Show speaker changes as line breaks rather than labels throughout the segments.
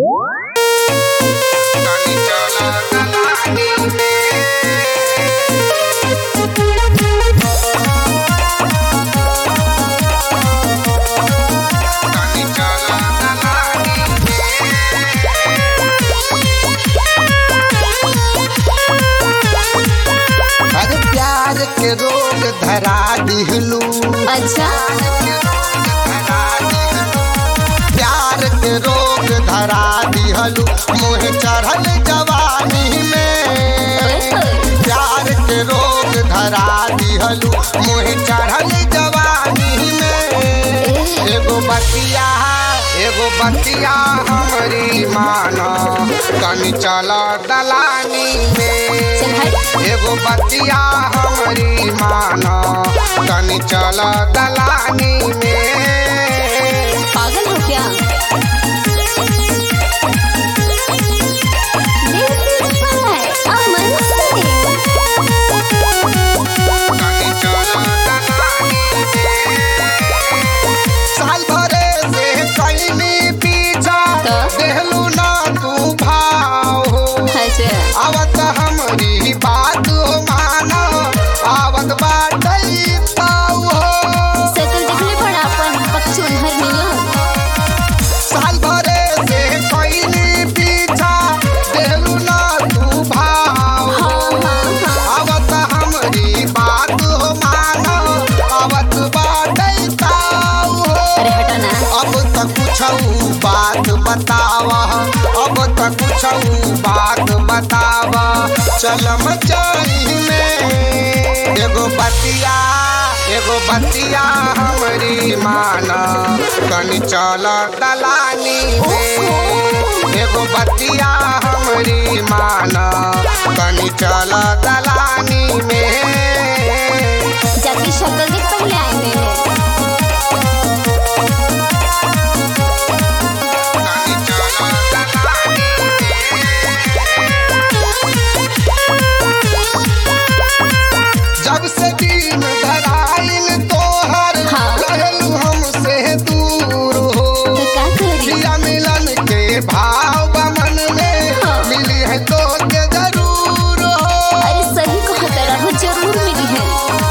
तनी चला दलानी तनी चला दलानी अरे प्यार के रोग धरा दिहलू
अच्छा
प्यार के रोग धरा दिहलू मोह चढ़ल जवानी में प्यार के रोग धरा दिहलू मोह चढ़ल जवानी में एगो बतिया एगो बतिया हमरी माना तनी चला दलानी में
चल हट
एगो बतिया हमरी माना तनी चला दलानी में
पागल हो क्या This is by Aman Singh.
तनी चला दलानी में। साल भरे से कैनी पीछा
तो?
देहलू ना तू भाव हो
अच्छा
आवत हमरी बात हो माना आवत बाटई ताऊ हो
सकल देखले पड़ा अपन पक्षुन हर मिलन
साल भरे से कैनी पीछा देहलू ना तू भाव
हाँ
हो
हाँ हाँ
आवत हमरी बात हो माना आवत बाटई ताऊ हो
अरे हटा ना
अब तक कुछ बात बतावा अब तक कुछ बात बतावा चलम चाही में एगो बतिया एगो बतिया हमरी माना तनी चल दलानी में एगो बतिया हमरी माना तनी चल दलानी में
जाके शक्ल देख पहले आए मेरे
तनी चल दलानी जब से दिन धराइल तोहर
हाँ।
रहलू हमसे दूर हो
तो का करी
प्रिया मिलन के भाव बमन में
हाँ।
मिली है तो के जरूर हो
अरे सही कहता रहो जरूर मिली है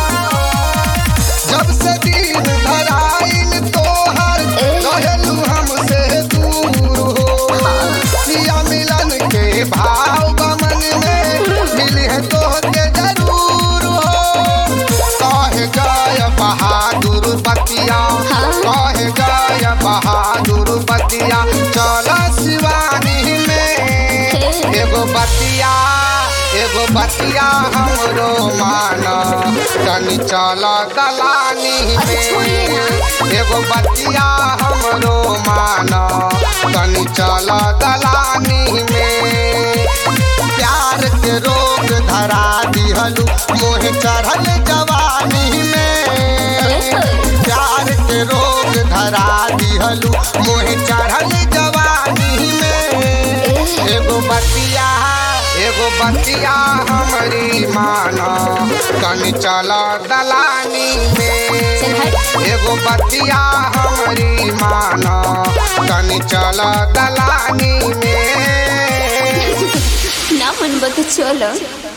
जब से दिन धराइल तोहर
ए।
रहलू हमसे दूर हो
हाँ
प्रिया मिलन के भाव बमन में मिली है तो के जरूर हो कहे गय बहादुर बतिया
हाँ।
कहे गय बहादुर बतिया चल शिवानी में
हे।
एगो बतिया एगो बतिया हमरो माना तनी चल दलानी
अरे छोड़िए
में एगो बतिया हमरो माना तनी चल दलानी में प्यार के रोग धरा दिहलू मोह चढ़ल जवानी में प्यार के रोग धरा दिहलू मोह चढ़ल जवानी में एगो बतिया एगो बतिया हमरी माना तनी चल दलानी
चल
में
हट
एगो बतिया हमरी माना तनी चल दलानी में
ना मन बता चलो